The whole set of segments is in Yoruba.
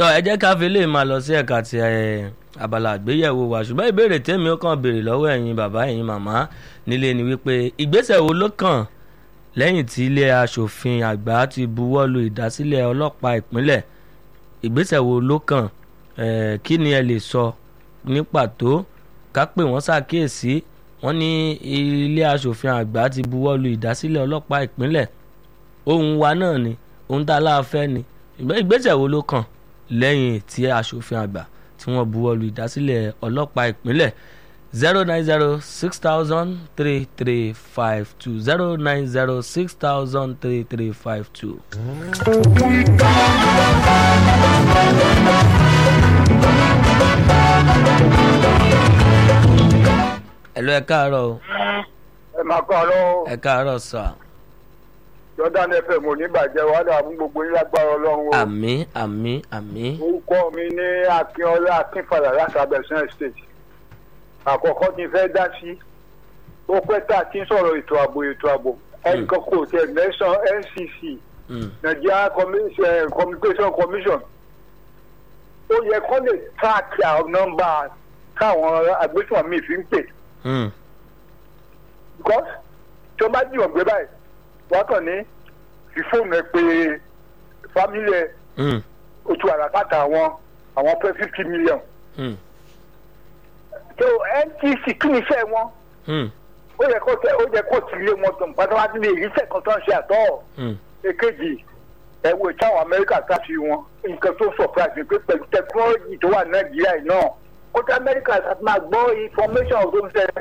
tọ́ ẹ jẹ́ ká fi lè máa lọ sí ẹ̀ka ti ẹ̀, abala àgbéyẹ̀wò wa ṣùgbọ́n ìbéèrè tèmi ó kàn béèrè lọ́wọ́ ẹ̀yin bàbá ẹ̀yin màmá nílé ni wípé ìgbésẹ̀ wo ló kàn lẹ́yìn tí ilé aṣòfin àgbà ti buwọ́ lu ìdásílẹ̀ ọlọ́pàá ìpínlẹ̀ ìgbésẹ̀ wo ló kàn Eh, kí ni ẹ lè sọ ní pàtó ká pè wọ́n ṣàkíyèsí wọ́n ní ilé aṣòfin àgbà ti buwọ́ lu ìdásílẹ̀ ọlọ́pàá ìpínlẹ̀ ohun wa náà ni ohun tá a láà fẹ́ ni ìgbẹ́- ìgbésẹ̀ wo ló kàn lẹ́yìn tí aṣòfin àgbà tí wọ́n buwọ́ lu ìdásílẹ̀ ọlọ́pàá ìpínlẹ̀ zero nine zero six thousand three three five two zero nine zero six thousand three three five two. ẹ̀lú ẹ káàárọ̀ o ẹ máa kọ́ ọ lọ́wọ́ ẹ káàárọ̀ sà jordan fm oníbàjẹ́ wàhálà fún gbogbo yín lágbára ọlọ́run o. àmín àmín àmín orúkọ mi ní akínọlá akínfàlà láti abẹ́sán state àkọ́kọ́ tí n fẹ́ dá sí ó pẹ́ tá a ti ń sọ̀rọ̀ ètò ààbò ètò ààbò ẹnìkan kò tẹ̀ nẹ́sàn ncc Mm, nigeria Commu- eh, communication commission ó yẹ kó lè track àwọn nọ́mbà káwọn agbésùnmọ̀mí fi ń pè mm, because tí wọ́n bá jìyàn gbé báyìí wọ́n kàn ní fi fóònù ẹ pé fámílì ẹ mm, oṣù àràkàtà àwọn àwọn pé fifty million mm, so ntc kí ni iṣẹ́ wọn mm, ó yẹ kó tẹ ó yẹ kó tì lé wọn tó pátápátá ní ìrísẹ́ kan tó ń ṣe àtọ́ mm. èkejì ẹ wo ìtàwọn amẹ́ríkà káfí wọn nǹkan tó surprise mi pé pẹ̀lú technology tó wà nàìjíríà yìí náà kó tẹ amẹ́ríkà láti máa gbọ́ information tó ń ṣe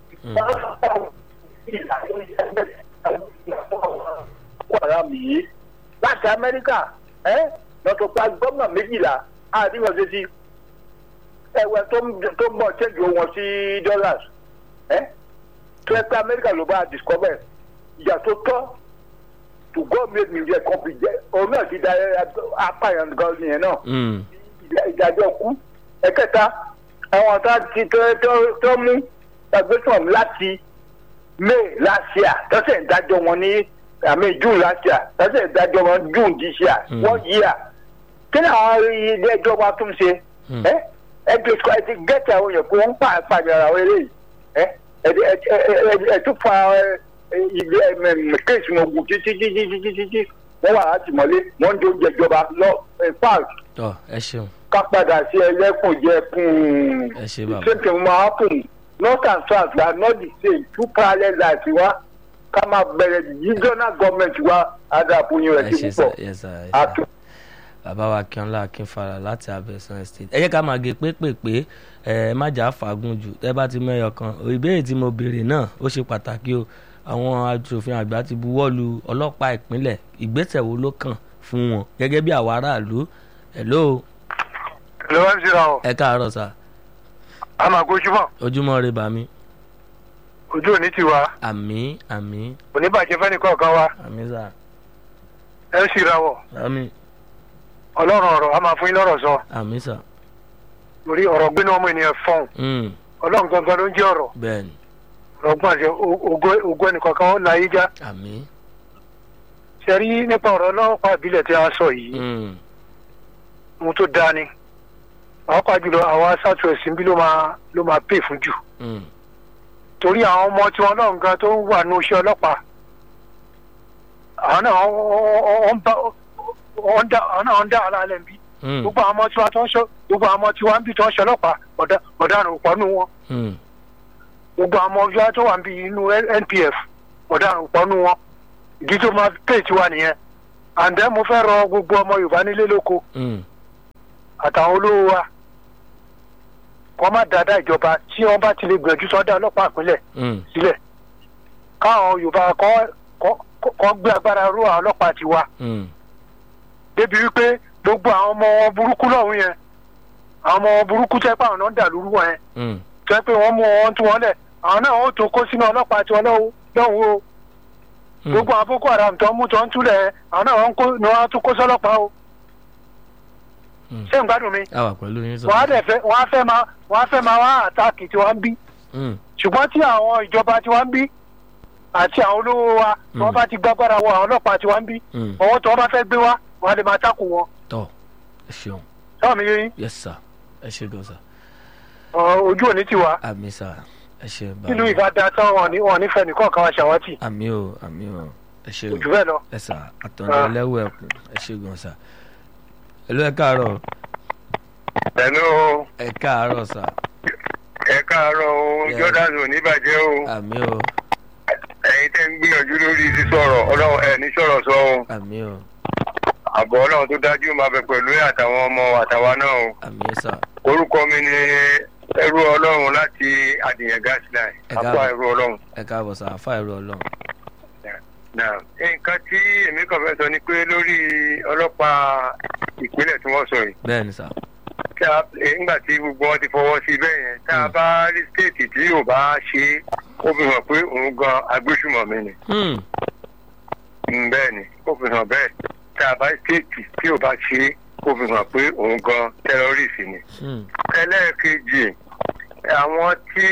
wàrà mi yìí láti amẹ́ríkà ẹ́ lọ́tọ̀ pa gómìnà méjìlá àdìgbọ̀n ṣe ti ẹ̀wẹ̀ tó ń tó ń bọ̀ ṣẹ́jú wọn sí dollars ẹ́ tó ẹ pé amẹ́ríkà ló bá discover ìyà tó tọ́ to God make me jẹ kọ́pì jẹ òun náà ti da apààyàn gan nìyẹn náà Mm, ìdá- ìdájọ́ kú ẹ̀kẹta àwọn tá ti tó- tó- tó mú ẹgbẹ́sàn láti may last year tọ́sẹ̀ ìdájọ́ wọn ní àmì june last year tọ́sẹ̀ ìdájọ́ wọn june this year Mm. one year kí ni àwọn ilé ẹjọ́ wa tún ṣe Mm. ẹ ẹgbẹ́ ìṣọ́ ẹ ti gẹ́tì àwọn èèyàn pé wọ́n ń pa àpàjọra àwọn eléyìí ẹ ẹ ẹ ẹ ẹ ẹ tún fa ẹ, ẹ, ilé ẹ kéèsì wọn gùn títí títí títí títí wọ́n wà láti mọ́lé wọ́n ń dóúnjẹ ìjọba lọ ẹ park tọ́ ẹ ṣeun ká padà sí ẹlẹ́kùnjẹkùn ẹ ṣe bàbá same thing máa happen north and south are not the same two parallel lives wa ká máa bẹ̀rẹ̀ regional government wa adàpọ̀yìn ẹ rẹ̀ ti ṣe sà púpọ̀ ẹ sà ẹ sà. àtún. bàbá wa akínọlá akínfàrà láti abẹ́sán estate ẹ jẹ́ ká máa gé pépèpé ẹ má jà á fàágùn jù tẹ́ bá ti mẹ́yọ kan ìbéèrè tí mo béèrè náà ó ṣe pàtàkì o àwọn aṣòfin àgbà ti buwọ́ lu ọlọ́pàá ìpínlẹ̀ ìgbésẹ̀ wo ló kàn fún wọn gẹ́gẹ́ bí àwọn aráàlú hello ló wá ń ṣe ra ọ ẹ káàárọ̀ sà a máa gbójú mọ́ ojúmọ́ rẹ bàmí ojú òní ti wa àmì àmì oníbàjẹ́ fẹ́ni kọ̀ọ̀kan wa àmì sà ẹ ń ṣìra wọ̀ àmì ọlọ́run ọ̀rọ̀ a máa fún yín lọ́rọ̀ sọ àmì sà torí ọ̀rọ̀ gbénu ọmọ ènìyàn fọ́n Mm, ọlọ́run gangan ló ń jẹ́ ọ̀rọ̀ bẹ́ẹ̀ ni ọgbọ́n àti ògo ẹnìkọ̀ọ̀kan ó láyé já àmì ṣe rí nípa ọ̀rọ̀ ọlọ́pàá ìbílẹ̀ tí a sọ yìí Mm, ohun tó dáa ni pàápàá jùlọ àwọn south west bí ló máa ló máa pè fún jù mm, torí àwọn ọmọ tiwọn náà gan tó ń wà ní oṣù ọlọ́pàá àwọn náà wọ́n ń bá wọ́n ń dá àwọn náà ń dá ara rẹ̀ bí mm, gbogbo àwọn ọmọ tiwa tó ń ṣọ gbogbo àwọn ọmọ tiwa ń bí tó ń ṣe ọlọ́pàá ọ̀dà ọ̀daràn ò pọ̀ nù wọn mm, gbogbo àwọn ọmọ tiwa tó wà ń bí inú npf ọ̀daràn ò pọ̀ nù wọn ìdí tó máa pè tiwa nìyẹn àǹdẹ́ mo fẹ́ rọ gbogbo ọmọ yorùbá nílé lóko mm, àtàwọn olówó wa kọ́ má dáadáa ìjọba tí wọ́n bá ti lè gbìyànjú sọ́dá ọlọ́pàá ìpínlẹ̀ mm, sílẹ̀ káwọn yorùbá kọ́ kọ́- kọ́ gbé agbára ró àwọn ọlọ́pàá tiwa mm, débi wípé gbogbo àwọn ọmọ wọn burúkú lọ́hùn yẹn àwọn ọmọ wọn burúkú tẹ́ pé àwọn náà ń dà lóru wọn yẹn mm, tẹ́ pé wọ́n mú wọn tú wọn lẹ̀ àwọn náà ó tó kó sínú ọlọ́pàá tiwọn lọ́hùn lọ́hùn o mm. gbogbo àwọn boko haram tó ń mú tó ń túlẹ̀ yẹn àwọn náà wọ́n kó ni wọ́n á tún kó sọ́lọ́pàá o Mm. ṣé ń gbádùn mi a wà pẹ̀lú yín sọ. wọ́n á dẹ̀ fẹ́ wọ́n á fẹ́ máa wọ́n á fẹ́ máa wá àtàkì tí wọ́n ń bí Mm, ṣùgbọ́n tí àwọn ìjọba tí wọ́n ń bí àti àwọn olówó wa tí wọ́n Mm. bá ti gbàgbára wọ àwọn ọlọ́pàá tí wọ́n ń bí mm. ọwọ́ tí wọ́n bá fẹ́ gbé wá wọ́n á lè máa tákù wọn tọ́ ẹ ṣeun táwọn mi yín yes sir ẹ ṣe gan sir ojú òní ti wá àmì sir ẹ ṣe nílùú ìbàdàn táwọn wọn ní wọn nífẹ̀ẹ́ nìkan kan wá ṣàwátì àmì o àmì o ẹ ṣe ojú bẹ́ẹ̀ lọ. ẹ sà àtọ̀nà ẹlẹ́wọ̀ ẹ̀kún ẹ ṣe gan sà ẹlú ẹ káàárọ̀ Hello, ẹ káàárọ̀ sà ẹ káàárọ̀ o, Yes. Jordan ò ní bàjẹ́ o. àmì o Ẹ̀yin tẹ́ ń gbìyànjú lórí sísọ̀rọ̀ ọlọ́run ẹ̀ ní sọ̀rọ̀ sọ o. àmì o Àbọ̀ ọlọ́run tó dájú máa bẹ pẹ̀lú ẹ̀ àtàwọn ọmọ àtàwa náà o. àmì sà Orúkọ mi ni ẹrú ọlọ́run láti Àdìyàn Gasline. Ẹ Àpá káàbọ̀. ẹrú ọlọ́run. ẹ káàbọ̀ sà àfa ẹ̀rọ ọlọ́run Náà, Nǹkan tí èmi kàn fẹ́ sọ ni pé lórí ọlọ́pàá ìpínlẹ̀ tí wọ́n sọ yìí. bẹ́ẹ̀ ni sà Tí a- eh, Nígbà tí gbogbo wọn ti fọwọ́ sí bẹ́ẹ̀ yẹn, tá a Hmm. bá rí stéètì tí yóò bá ṣe é, ó fi hàn pé òun gan agbésùmọ̀mí ni. Hmm, Mm, bẹ́ẹ̀ ni ó fi hàn bẹ́ẹ̀ tá a bá stéètì tí ò bá ṣe é ó fi hàn pé òun gan tẹ́rọ́rìsì ni. hmm, ẹlẹ́ẹ̀kejì àwọn tí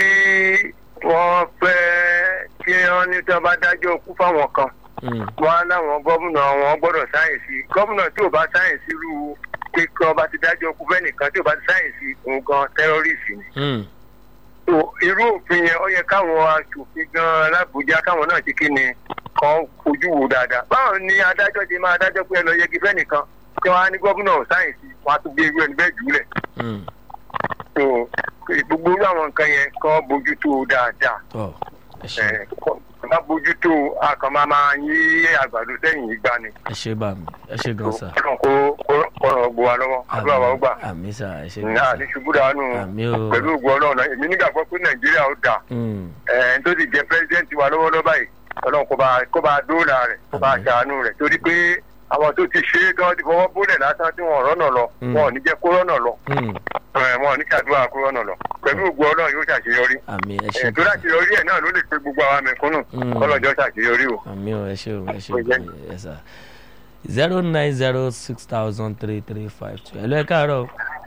wọ́n fẹ́ tí wọ́n ní tí wọ́n bá dájọ́ kú fáwọn kan hmm, wọ́n á láwọn gómìnà wọn gbọ́dọ̀ sáyẹ̀nsì gómìnà tí ò bá sáyẹ̀nsì irú pé kí wọ́n bá ti dájọ́ kú fẹ́nìkan tí ò bá ti sáyẹ̀nsì òun gan tẹ́rọ́rìsì ni hmm, so irú òfin yẹn ó yẹ káwọn aṣòfin gan lábújá káwọn náà ti kí ni kan fojú wo dáadáa báwo ni adájọ́ ti máa dájọ́ pé ẹ lọ yẹgi fẹ́nìkan tí wọ́n á ní gómìnà sáyẹ̀nsì wọn á tún gbé irú ẹni bẹ́ẹ̀ jùlẹ̀ hmm. so gbogbo irú àwọn nǹkan yẹn kan bójú tó dáadáa tọ́ ẹ ṣe ẹ bá bójú tó a kàn máa máa yí àgbàdo sẹ́yìn ìgbà ni ẹ ṣe bá mi ẹ ṣe gan sà kó kó kó ràn gbó wa lọ́wọ́ àdúrà wa ó gbà àmì sà ẹ ṣe gan náà sà ní ṣubú dànù àmì o pẹ̀lú ògbó ọlọ́run náà èmi nígbàgbọ́ pé nàìjíríà ó dáa Hmm, ẹ̀ tó ti jẹ́ pẹ́sidẹ́ǹtì wa lọ́wọ́lọ́wọ́ báyìí ọlọ́run kó bá kó bá dóòlà rẹ̀ kó bá Àmín. ṣàánú rẹ̀ torí pé àwọn tó ti ṣe é gan ti fọwọ́ bólẹ̀ lásán tí wọ́n rọ́nà lọ Mm. wọn ò ní jẹ́ kó rọ́nà lọ hmm, ẹ̀, wọn ò ní ṣàdúrà kó rọ́nà lọ pẹ̀lú ògùn ọlọ́run yóò ṣàṣeyọrí àmì ẹ ṣe ẹ̀ tó láṣeyọrí ẹ̀ náà ló lè pe gbogbo àwọn mẹ̀kúnnù Mm. kọ́lọ́jọ́ ṣàṣeyọrí o. àmì o ẹ ṣe o ẹ ṣe Ó jẹ́. o ẹ sà zero nine zero six thousand three three five two ẹ lọ ẹ káàárọ̀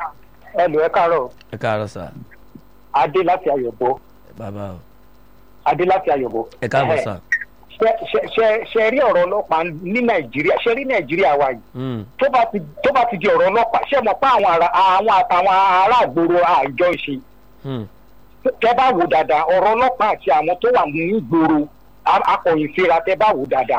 ẹ lò ẹ káàárọ̀ ẹ káàárọ̀ sà adé láti ayọ̀bọ bàbá o adé láti ayọ̀bọ. ẹ káàbọ̀ sà ṣe- ṣe- ṣe- ṣe rí ọ̀rọ̀ ọlọ́pàá ní nàìjíríà ṣe rí nàìjíríà wa yìí Hmm, tó bá ti tó bá ti di ọ̀rọ̀ ọlọ́pàá ṣe mọ̀ pé àwọn ará àwọn àtàwọn ará àgbòrò àjọ ìṣe hmm, tẹ bá wò dáadáa ọ̀rọ̀ ọlọ́pàá àti àwọn tó wà ní ìgboro a- akọ̀yìn síra tẹ bá wò dáadáa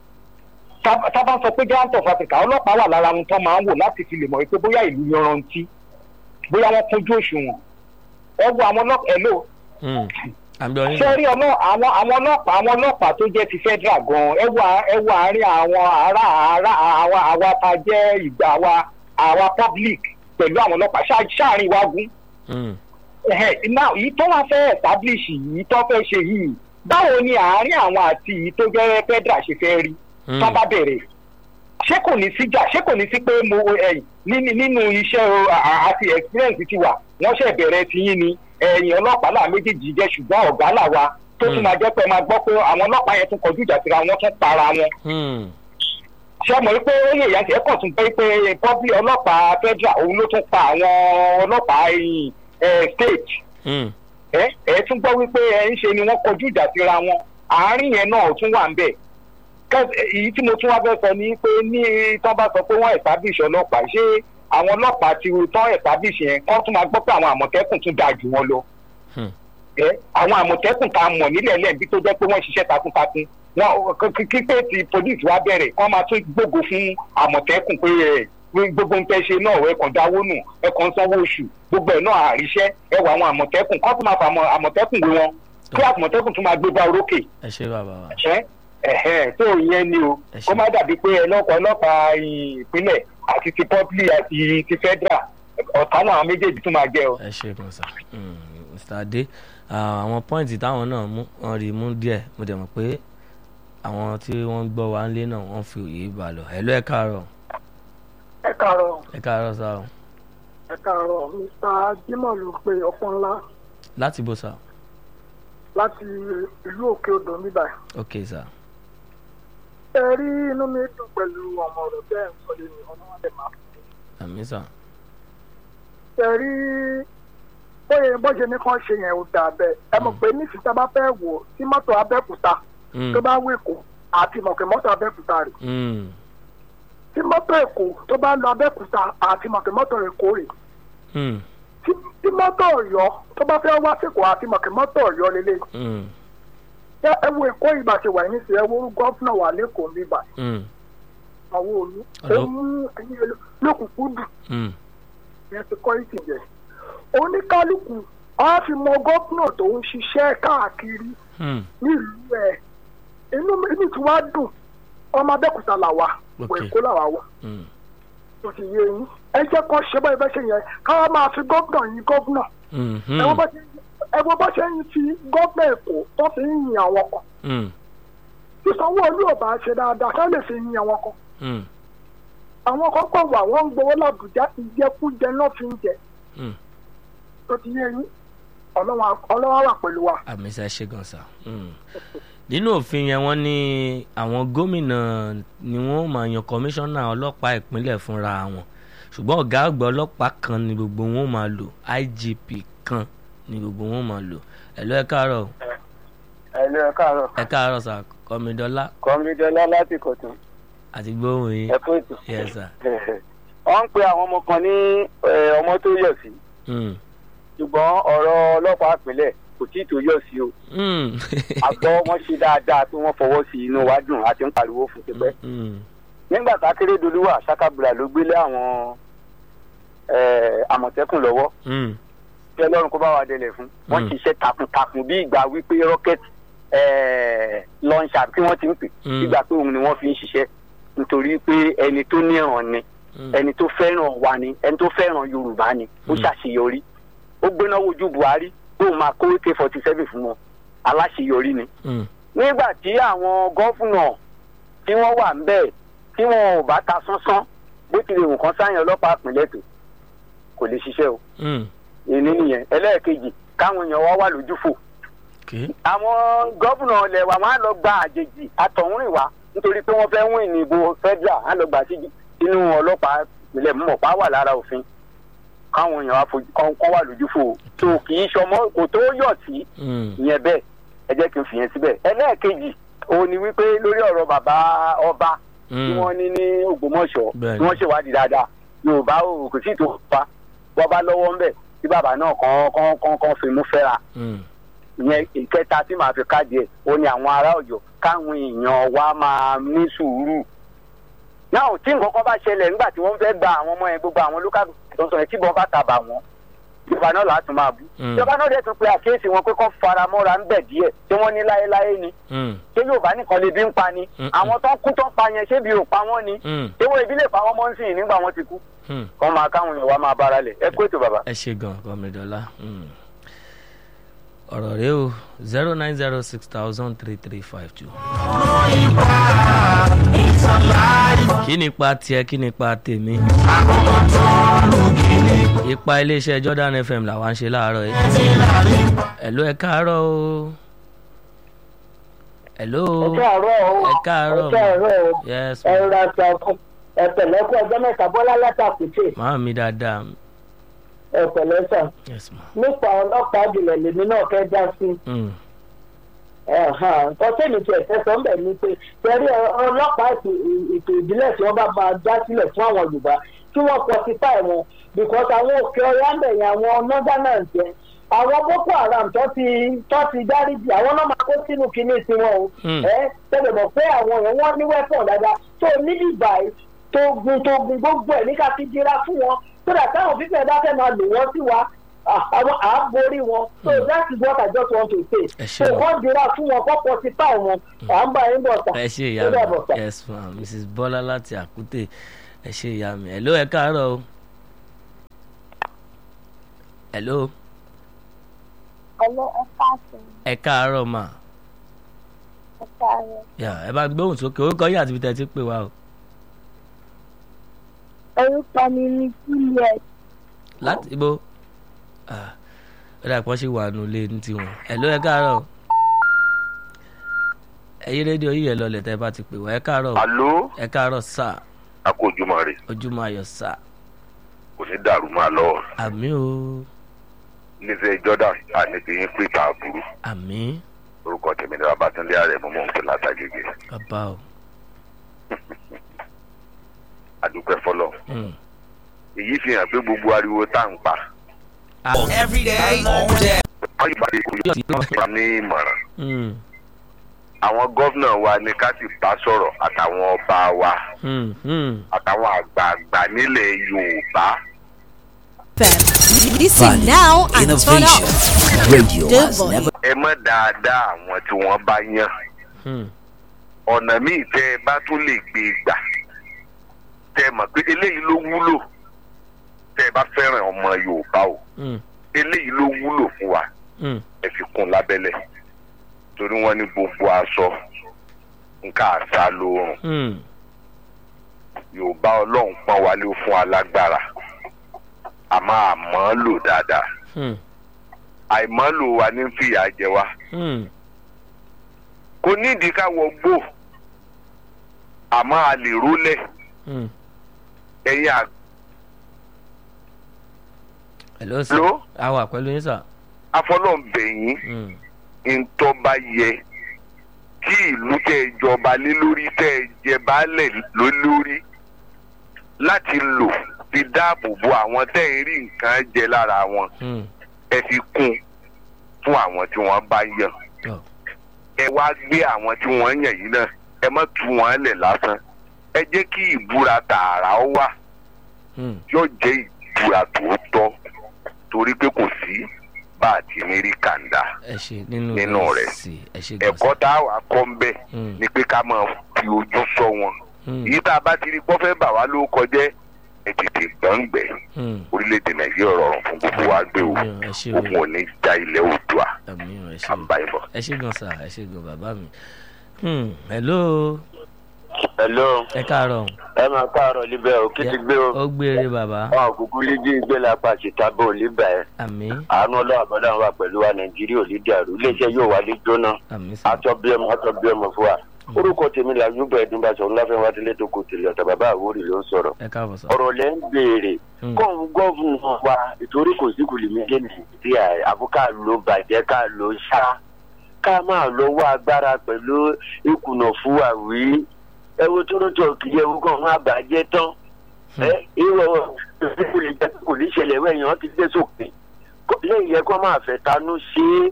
tá tá bá sọ pé giant of africa ọlọ́pàá wà lára ohun tó máa ń wò láti fi lè mọ̀ pé bóyá ìlú yanrantí bóyá wọ́n kúnjú òṣùwọ̀n ẹ wo àwọn ọlọ́pàá ẹ lò hmm. àmì ọyìn ṣé rí ọlọ́ àwọn àwọn ọlọ́pàá àwọn ọlọ́pàá tó jẹ́ ti federal gan ẹ wo à- ẹ wo àárín àwọn ará ará àwa àwa ta jẹ́ ìgbà àwa àwa public pẹ̀lú àwọn ọlọ́pàá ṣáà- ṣáàrin wa gún Hmm, Ẹhẹ́, now èyí tó wá fẹ́ establish yìí tó fẹ́ ṣe yìí báwo ni àárín àwọn àti èyí tó jẹ́ federal ṣe fẹ́ rí hmm, tó bá bẹ̀rẹ̀ ṣé kò ní sí jà ṣé kò ní sí pé mo ẹ̀yìn nínú nínú iṣẹ́ o, à- à- àti experience ti wà wọ́n ṣẹ̀ bẹ̀rẹ̀ ti yín ni ẹ̀yìn ọlọ́pàá là méjèèjì jẹ́ ṣùgbọ́n ọ̀gá là wa tó tún Hmm. máa jẹ́ pé máa gbọ́ pé àwọn ọlọ́pàá yẹn tún kọjú ìjà síra wọn tún para wọn hmm, ṣé mọ̀ wípé ó yẹ ìyá tiẹ̀ kàn tún pé pé public ọlọ́pàá federal òun ló tún pa àwọn ọlọ́pàá ẹ̀yìn ẹ̀ state hmm, ẹ ẹ tún gbọ́ wípé ẹ ń ṣe ni wọ́n kọjú ìjà síra wọn àárín yẹn náà tún wà ń bẹ̀ Kẹ́- èyí tí mo tún wá fẹ́ sọ ni pé ní tán bá sọ pé wọ́n establish ọlọ́pàá ṣé àwọn ọlọ́pàá ti tán establish yẹn kán tún máa gbọ́ pé àwọn àmọ̀tẹ́kùn tún dáa jù wọn lọ hmm. ẹ àwọn àmọ̀tẹ́kùn tá a mọ̀ nílẹ̀ lẹ́ẹ̀bí tó jẹ́ pé wọ́n ṣiṣẹ́ takuntakun wọn kí- kí pé ti police wá bẹ̀rẹ̀ kán máa tún gbógo fún àmọ̀tẹ́kùn pé ẹ gbogbo ń tẹ́ ṣe náà ẹ kàn dáwó nù ẹ kàn sanwó oṣù gbogbo ẹ̀ náà àríṣẹ́ ẹ wọ àwọn àmọ̀tẹ́kùn kán tún máa fa àmọ̀- àmọ̀tẹ́kùn wé wọn kí àmọ̀tẹ́kùn tún máa gbé bá orókè ẹ ṣe bàbá wa ẹ ẹhẹn tó yẹn ni o Ẹ ṣé. kó má dàbí pé ọlọ́pàá ọlọ́pàá ìpínlẹ̀ àti ti public àti ti federal ọ̀tá náà àwọn méjèèjì tún máa jẹ́ o. ẹ ṣe gan sa Hmm, mr adé ah, àwọn pọ́ìntì táwọn náà mú wọn rí mú díẹ̀ mo dẹ̀ mọ̀ pé àwọn tí wọ́n ń gbọ́ wa ń lé náà wọ́n fi òye bá a lọ ẹ lọ ẹ káàárọ̀ ẹ káàárọ̀ ẹ káàárọ̀ sá o ẹ káàárọ̀ mr jimoh ló pe ọpọ́n ńlá láti bó sá láti ìlú òkè odò níbà ok sá ẹ rí inú mi dùn pẹ̀lú ọmọ ọ̀rọ̀ bẹ́ẹ̀ ń sọ lẹ́nu ọ̀nà wọn lè máa fún àmì sá ẹ rí bóyá bó ṣe ní kán ṣe yẹn ò dà bẹ́ẹ̀ ẹ mọ̀ pé ní ìsìta bá fẹ́ wò ó tí mọ́tò abẹ́òkúta Hmm, tó bá wéko àti mọ̀ pé mọ́tò abẹ́òkúta rè hmm, tí mọ́tò èkó tó bá lọ abẹ́òkúta àti mọ̀kẹ́ mọ́tò èkó rè Mm, tí tí mọ́tò ọ̀yọ́ tó bá fẹ́ wá sèkó àti mọ̀kẹ́ mọ́tò ọ̀yọ́ lélẹ̀ mm, ẹ ẹ wo èkó ìgbà ṣe wà ní sí ẹ wo gọ́fúnà wà lẹ́kọ̀ọ́ níbà mm, àwọn olú ó Ọ̀dọ́. mú ẹyin lókùnkùn dùn mm, yẹn ti kọ́ ìsìn jẹ oníkálukú á fi mọ gọ́fúnà tó ń ṣiṣẹ́ káàkiri mm. nílùú ẹ̀ inú mi inú tí wàá dùn ọmọ abẹ́òkúta làwà Ok. wọ èkó làwà wà Mm. tó ti yé yín ẹ jẹ́ kó ṣe báyìí bẹ́ẹ̀ ṣe yẹn káwá máa fi gọ́fúnà yín gọ́fúnà Mm, ẹ wo bó ṣe ẹ wo bó ṣe ń fi gọ́fúnà èkó tó fi ń yin àwọn kan mm, tí sanwó-olú ò bá ṣe dáadáa ká lè fi yin àwọn kan mm, àwọn kan kọ̀ wà wọ́n ń gbowó làbújá ìjẹkújẹ náà fi ń jẹ mm. tó ti yé yín ọlọ́wọ́ ọlọ́wọ́ wà pẹ̀lú wa. àmì ṣe ṣe gan sa. Mm. nínú òfin yẹn wọ́n ní àwọn gómìnà ni wọ́n máa yan kọmíṣánná ọlọ́pàá ìpínlẹ̀ fúnra wọn ṣùgbọ́n ọ̀gá àgbà ọlọ́pàá kan ni gbogbo wọn máa lò IGP kan ni gbogbo wọn máa lò ẹ̀lọ́ ẹ káàárọ̀ ẹ lọ ẹ káàárọ̀ ẹ káàárọ̀ sà kọ́mídọ́lá kọ́mídọ́lá láti kọ̀tún àti gbóhùn yín ẹ kú ètò. yes sir. wọ́n ń pe àwọn ọmọ kan ní eh, ọmọ tó yọ̀ sí Mm. ṣùgbọ́n ọ̀rọ̀ ọlọ́pàá àpilẹ̀ kò tí ì tó yọ̀ sí o Mm. àgbọ̀ wọn ṣe dáadáa tí wọ́n fọwọ́ sí inú wa dùn àti ń pariwo fún tipẹ́. Mm. nígbà tá Akérédolú wà sakabula ló gbélé àwọn eh, àmọ̀tẹ́kùn lọ́wọ́ Mm. kí ọlọ́run kó bá wa délẹ̀ fún wọ́n Mm. ṣiṣẹ́ takuntakun bí ìgbà wípé rocket lọ́nṣà tí wọ́n ti ń pè Mm. ìgbà pé òun ni wọ́n fi ń ṣiṣẹ́ nítorí pé ẹni tó níran ni Mm. ẹni tó fẹ́ràn wa ni ẹni tó fẹ́ràn yorùbá ni ó Mm. ṣàṣeyọrí ó gbéná wojú buhari ó máa kó ak forty seven fún wọn aláṣeyọrí ni Mm. nígbà tí àwọn gọ́fúnà tí wọ́n wà ń bẹ̀ tí wọn ò bá ta sánsán bó tilẹ̀ wù kán sáyẹn ọlọ́pàá àpilẹ̀ tó kò lè ṣiṣẹ́ o Mm. ìní nìyẹn ẹlẹ́ẹ̀kejì káwọn èèyàn wá wà lójúfò Okay. àwọn gọ́fúnà ilẹ̀ wa wọn á lọ gba àjèjì àtọ̀húnrìn wa nítorí pé wọ́n fẹ́ wín ní ìbò federal á lọ gbà sí inú ọlọ́pàá ìpínlẹ̀ mọ̀pá wà lára òfin káwọn èèyàn wá fojú kán kán wà lójúfò tó kì í ṣọmọ kò tó yọ̀ sí Mm. ìyẹn bẹ́ẹ̀ ẹ jẹ́ kí n fìyẹn síbẹ̀ ẹlẹ́ẹ̀kejì òun ni wípé lórí ọ̀rọ̀ bàbá ọba tí Mm. wọ́n ní ní Ògbómọ̀ṣọ́ Bẹ́ẹ̀ni. tí wọ́n ṣèwádìí dáadáa Yorùbá ò kò sí ìtò pa wọ́n bá lọ́wọ́ ńbẹ̀ tí bàbá náà kàn kàn kàn kàn fi mú fẹ́ra Mm. ìyẹn ìkẹta tí màá fi káàdì ẹ̀ ó ní àwọn ará Ọ̀yọ́ káwọn èèyàn wa máa ní sùúrù náà tí nǹkan kan bá ṣẹlẹ̀ nígbà tí wọ́n fẹ́ gba àwọn ọmọ yẹn gbogbo àwọn local tó ń sọ yẹn tí bọ́n bá tàbà wọ́n ìjọba náà láti máa bú Mm. ìjọba náà dẹ̀ tún pe àkíyèsí wọn pé kọ́ fara mọ́ra ń bẹ̀ díẹ̀ tí wọ́n ní láéláé ni Mm. ṣé Yorùbá nìkan lè bí ń pa ni Mm-mm. àwọn tó ń kú tó ń pa yẹn ṣé bí ò pa wọ́n ni Mm. ewé ìbílẹ̀ pa wọ́n mọ́ ń sìn nígbà wọ́n ti kú Mm. kọ́ máa káwọn èèyàn wa máa bára lẹ̀ ẹ kú ètò bàbá. ẹ ṣe gan kọmídọ́lá ọ̀rọ̀ rẹ o zero nine zero six thousand three three five two. kí ni ipa tiẹ̀ kí ni ipa tèmi. ipa iléeṣẹ́ Jordan FM làwa ń ṣe láàárọ̀ yìí. ẹ̀ló ẹ káàárọ̀ o. ẹ̀ló káàárọ̀ o ẹ káàárọ̀ ẹ káàárọ̀ o yes ẹ ma rọra sọ fún ẹ pẹ̀lẹ́ kú ọjọ́ mẹ́ta bọ́lá látàkùtì màá mi dáadáa ẹ pẹ̀lẹ́ sàn yes ma. nípa ọlọ́pàá jùlọ lèmi náà fẹ́ dá sí Mm. nǹkan tèmi tiẹ̀ fẹ́ sọ ń bẹ̀ ni pé tẹ̀rí ọlọ́pàá ètò ètò ìbílẹ̀ tí wọ́n bá máa dá sílẹ̀ fún àwọn Yorùbá kí wọ́n pọtify wọn because àwọn òkè ọ̀yá ń bẹ̀yẹn àwọn northerners yẹn àwọn Boko Haram tó ti tó ti dáríjì àwọn náà máa kó sínú kinní tiwọn o Mm. ẹ tẹ́lẹ̀ mọ̀ pé àwọn yẹn wọ́n ní weapon dáadáa tó níbi ìbàyí tó gun tó gun gbogbo ẹ̀ ní ká fi dira fún wọn so that táwọn fífẹ́ bá fẹ́ máa lò wọ́n sí wa ah, àwọn à á borí wọn so Mm. that is what I just want to say Ẹ so ṣé o. wọ́n dira fún wọn kọ́ pọtify wọn à ń bá yín bọ̀ sà ẹ ṣe ìyá ó dàbọ̀ sà. mi yes ma mrs bọ́lá láti àkútè ẹ ṣe ìyá mi hello ẹ káàárọ̀ o hello Hello, ẹ káàsán, ẹ káàárọ̀ ma ẹ káàárọ̀. yà ẹ bá gbóhùn sókè orúkọ yìí àti ibi tẹ́ ẹ ti pè wá o Orúkọ mi ni Juliet. láti ibo Ah, ó dà pọ́n ṣì wà nù lé ní tiwọn hello ẹ káàárọ̀ ẹ yí rédíò yìí ẹ lọlẹ̀ tẹ́ ẹ bá ti pè wá ẹ káàárọ̀ o. alo ẹ káàárọ̀ sà a kò ojúmọ́ rẹ̀ ojúmọ́ ayọ̀ sà kò ní dàrú máa lọ àmì o nífẹ̀ẹ́ Jordan àníkìyín pé káàbùrú àmì orúkọ tèmi ní Babátúndé ààrẹ mú mọ́ nǹkan látàgègè bàbá o àdúpẹ́ fọlọ́ Hmm. èyí fi hàn pé gbogbo ariwo tá à ń pa Every day, all day. wọ́n yìí bá lè kó yóò ní ìmọ̀ràn Hmm. àwọn gómìnà wa ní ká sì bá sọ̀rọ̀ àtàwọn ọba wa Hmm. Hmm. àtàwọn àgbààgbà nílẹ̀ yorùbá FM. Listen now and turn Innovation. up. Radio The has voice. never ẹ mọ̀ dáadáa àwọn tí wọ́n bá yàn Hmm. ọ̀nà míì tẹ́ ẹ bá tún lè gbé e gbà tẹ́ ẹ mọ̀ pé eléyìí ló wúlò tẹ́ ẹ bá fẹ́ràn ọmọ yorùbá o Hmm. eléyìí ló wúlò fún wa Hmm. ẹ fi kún lábẹ́lẹ̀ torí wọ́n ní gbogbo aṣọ nǹkan àṣà lóorùn Hmm. yorùbá ọlọ́run pọ́n wálé ó fún alágbára àmọ́ àmọ́ lò dáadáa Hmm. àìmọ́ lò wá ní fìyà jẹ wá Hmm. kò nídìí ká wọ gbó àmọ́ a lè rólẹ̀ Hmm. ẹ̀yìn àgbà hello sir. Hello? a wà pẹ̀lú yín sir. afọlọ́ǹbẹ̀yìn Hmm. ntọ́ba yẹ kí ìlú tẹ ìjọba lé lórí tẹ jẹ baálẹ̀ ló lórí láti lò fi dáàbò bo àwọn tẹ́ ń rí nǹkan jẹ lára wọn Hmm. ẹ fi kún fún àwọn tí wọ́n bá yàn Tọ́. ẹ wá gbé àwọn tí wọ́n yàn yìí náà ẹ má tú wọn lẹ̀ lásán ẹ jẹ́ kí ìbúra tààrà ó wà Hmm. yóò jẹ́ ìbúra tòótọ́ torí pé kò sí bá a ti ní rí kàńdà ẹ ṣe nínú Nínú rẹ̀. sí ẹ ṣe gan ẹ̀kọ́ tá a wà kọ́ ń bẹ̀ Hmm. ni pé ká máa fi ojú sọ wọn Hmm. èyí tá a bá ti rí pọ́fẹ́ bà wá ló kọjẹ́ ẹ tètè gbọ̀ngbẹ̀ Hmm. orílẹ̀-èdè nàìjíríà rọrùn fún gbogbo wa gbé o Àmì ò, ẹ ṣe o. òun ò ní já ilẹ̀ oòdùà àmì ò, ẹ ṣe o. àbáyébọ̀. ẹ ṣe gan sir ẹ ṣe gan bàbá mi. Hmm. hello hello ẹ káàárọ̀ ẹ máa káàárọ̀ líbẹ̀ o kí ti gbé o ó gbére bàbá wọn kúkú lídìí gbé lápá ṣìtàbọ̀ líbẹ̀ àmì àánú ọlọ́run àbọ̀dá wà pẹ̀lú wa nàìjíríà ò lè dàrú iléeṣẹ́ yóò wá lé jóná àmì sir. atọ́ bí ọmọ atọ́ bí ọmọ fún wa orúkọ tèmi là yúbọ ẹdínbàṣọ ńláfẹ́ wádìí tó kò tèlé ọ̀tà bàbá àwórì ló ń sọ̀rọ̀ ẹ káàbọ̀ sir. ọ̀rọ̀ lẹ́ ń béèrè Hmm. kóun gọ́ọ̀fù wa ìtorí kò sí kùlìmí dé nàìjíríà àbú ká ló bàjẹ́ ká ló ṣá ká máa lọ wá agbára pẹ̀lú ìkùnà fún wa wí ẹ wo tó ló tó kìí ẹ wo kàn má bàjẹ́ tán ẹ ìwọ kò lè jẹ́ kò ní ṣẹlẹ̀ wẹ̀yàn ti dé sókè Kó- lẹ́yìn yẹ kó máa fẹ́ tanú ṣe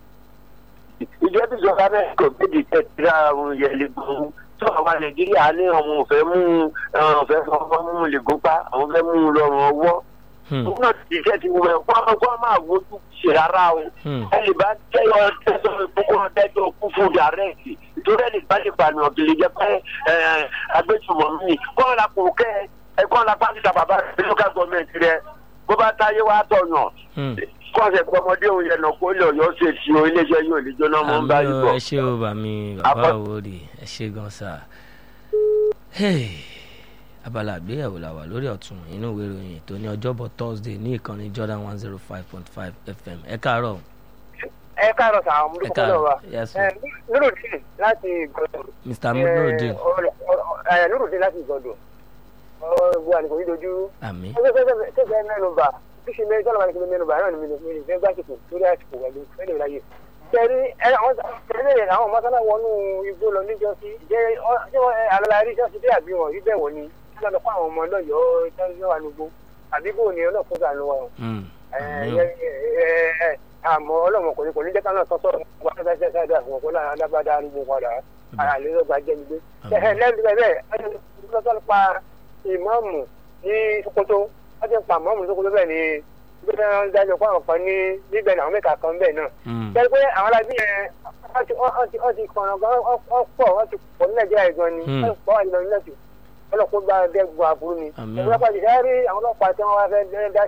é ìjọba ìjọba náà kò gbèdé tẹ̀síra àwọn yẹlẹ gbọ́n tó àwọn nàìjíríà ní àwọn òfẹ́ mú òfẹ́ fọwọ́ mú lẹ́gọ́pá àwọn fẹ́ mú lọ́rùn ọwọ́ Hmm. òun náà ti jẹ́ ti wọ́n kó kó máa wojú ṣe rárá o Hmm. ẹ lè bá tẹ́yọ tẹ́sán ìkókó tẹ́jọ́ kú fún dàrẹ́ẹ̀tì ìtòrí ẹ̀ lè bá lè pààyàn kì í jẹ́ pé agbésùmọ̀ mi kọ́ ọ́ la kò kẹ́ ẹ kọ́ ọ́ la pàṣẹ ta bàbá rẹ̀ local government rẹ̀ bó bá táyé wá tọ̀yàn Hmm. kọ́sẹ̀ pọ́mọdé òun yẹn nà kó lè ọ̀yọ́ ṣe ti o iléeṣẹ́ yóò lè jóná mọ́ ń bá yìí àmì ò, bọ̀. ẹ ṣe o bàmí bàbá Abọ́- àwòrì ẹ ṣe gan sir. Hey. abala àgbéyẹ̀wò la wà lórí ọ̀tún inú ìwé ìròyìn tó ní ọjọ́bọ̀ thursday ní ìkànnì jordan one zero five point five fm ẹ káàárọ̀ ẹ káàárọ̀ sàn àwọn ẹ olùkọ́ náà wa káàárọ̀ yes sir. nurudin láti ìgbọ̀dọ̀ mr nurudin nurudin láti ìgbọ̀dọ̀ ọ̀rọ̀ àlùkò yìí dojú àmì tẹ́sẹ̀ mẹ́nuba bí ṣe mẹ́rin tọ́lá máa ń ṣe mẹ́nuba náà ni mi ní fẹ́ gbàsìkò lórí àsìkò pẹ̀lú fẹ́lẹ̀ ìráyè. tẹ̀rí ẹ àwọn tẹ̀lé àwọn mọ́sálà wọnú igbó lọ níjọ sí jẹ́ àlàyé ṣọ́ọ̀ṣì bí àbí wọn rí bẹ́ẹ̀ wọ̀ ni kí lọ́dọ̀ fún àwọn ọmọ lọ́yọ̀ọ́ tẹ́lẹ̀ wà nùgbó àbí bò ní ọlọ́kùnrin àánú wa o. Hmm. Ẹ, àmì ò. ẹ, ẹ, ẹ, àmọ́ ọlọ́mọ kò ní kò ní jẹ́ ká náà tọ́tọ́ wà fẹ́ fẹ́ fẹ́ dà fún ọkọ náà alábàdà arúgbó padà àlélọ́gba jẹ́ mi gbé. Àmín. lẹ́nu bẹ́ẹ̀ bẹ́ẹ̀ tọ́tọ́ pa ìmọ̀ọ́mù ní sokoto wọ́n ti pa ìmọ̀ọ́mù ní sokoto bẹ́ẹ̀ ni gbé wọn dájọ́ fún àwọn kan ní níbẹ̀ ní àwọn mẹ́ta kan bẹ́ẹ̀ náà. Hmm. jẹ́ pé àwọn alábí yẹn wọ́n ti wọ́n ti wọ́n ti kọ̀ọ̀nà gan wọ́n pọ̀ wọ́n ti pọ̀ ní nàìjíríà gan ni Hmm. wọ́n pọ̀ wà nínú ilẹ̀ ọlọ́pàá gba dẹ́gun aburú ni. Àmín. ọlọ́pàá ti sáré àwọn ọlọ́pàá tí wọ́n wá fẹ́ dá